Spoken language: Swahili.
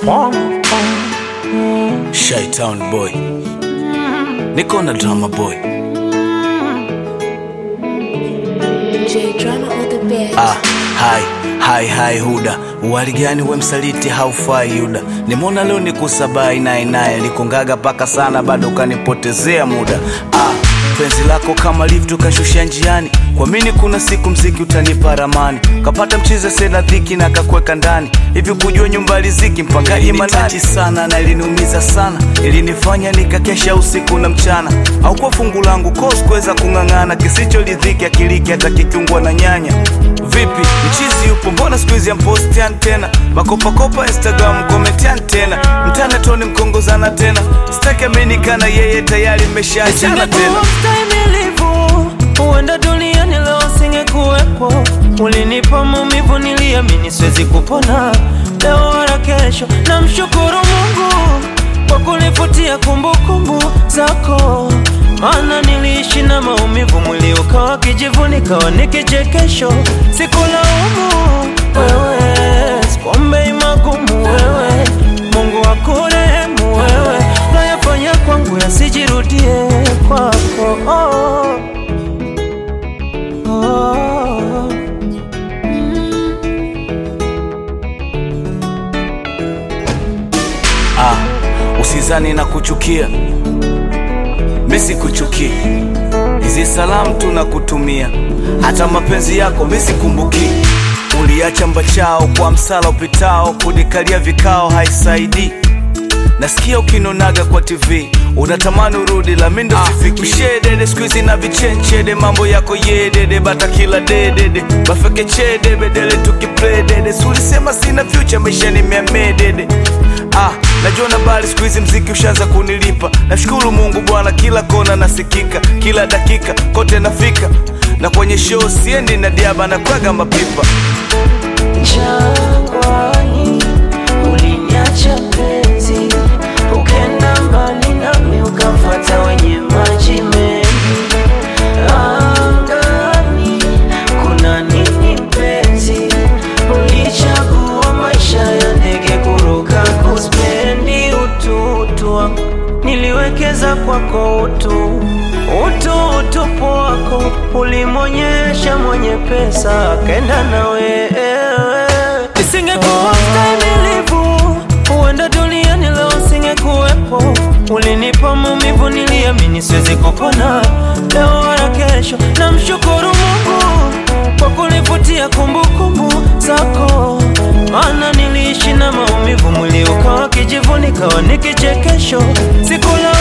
Shytown boy, niko na drama boy. J drama on the bed. Ah, hai hai hai Huda, uwali gani we msaliti haufai Yuda. Nimeona leo nikusabai naye naye likungaga paka sana, bado ukanipotezea muda. Ah, penzi lako kama lift ukashusha njiani, kwa mini kuna siku mziki utanipa ramani, kapata mchize sena dhiki na kakweka ndani hivi, kujua nyumba riziki mpangaji manati sana na iliniumiza sana, ilinifanya nikakesha usiku na mchana, au kwa fungu langu kos kuweza kung'ang'ana, kisichoridhiki akiliki hata kikiungwa na nyanya Vipi mchizi yupo, mbona siku hizi ampostian tena makopakopa Instagram komentian tena mtana toni mkongozana tena sitaki aminikana yeye tayari mmeshaachana tena Singekuwa mstahimilivu, huenda duniani leo singekuwepo. Ulinipa maumivu, niliamini siwezi kupona leo wala kesho. Namshukuru Mungu kwa kunifutia kumbukumbu zako, maana niliishi na maumivu, mwili ukawa kijivu, nikawa ni kichekesho. Sikulaumu wewe, sikuombei magumu wewe, Mungu akurehemu wewe, nayafanya kwangu yasijirudie kwako. Oh. Oh. ah, usizani na kuchukia misi kuchukia hizi salamu tunakutumia hata mapenzi yako misikumbuki uliacha mbachao kwa msala upitao kunikalia vikao haisaidii nasikia ukinonaga kwa tv unatamani urudi la mindo sifiki ushedede skuizi na vichenchede mambo yako yedede bata kila dedede bafeke chede bedele tukipledede sulisema sina future maisha nimeamedede ah, najua na bali skuizi mziki ushaanza kunilipa nashukuru mungu bwana kila kona nasikika kila dakika kote nafika na kwenye show siendi na diaba na kwaga mapipa Jangwani uliniacha penzi, ukenda mbali nami ukamfuata wenye maji mengi. Angani kuna nini penzi? Ulichagua maisha ya ndege kuruka, kuspendi ututu wangu, niliwekeza kwako utu utu utupu wako ulimwonyesha mwenye pesa akenda na wewe. Nisingekuwa mstahimilivu, huenda duniani leo singekuwepo. Ulinipa maumivu, niliamini siwezi kupona leo wala kesho. Namshukuru Mungu kwa kunifutia kumbukumbu zako, maana niliishi na maumivu, mwili ukawa kijivu, nikawa ni kichekesho. Sikula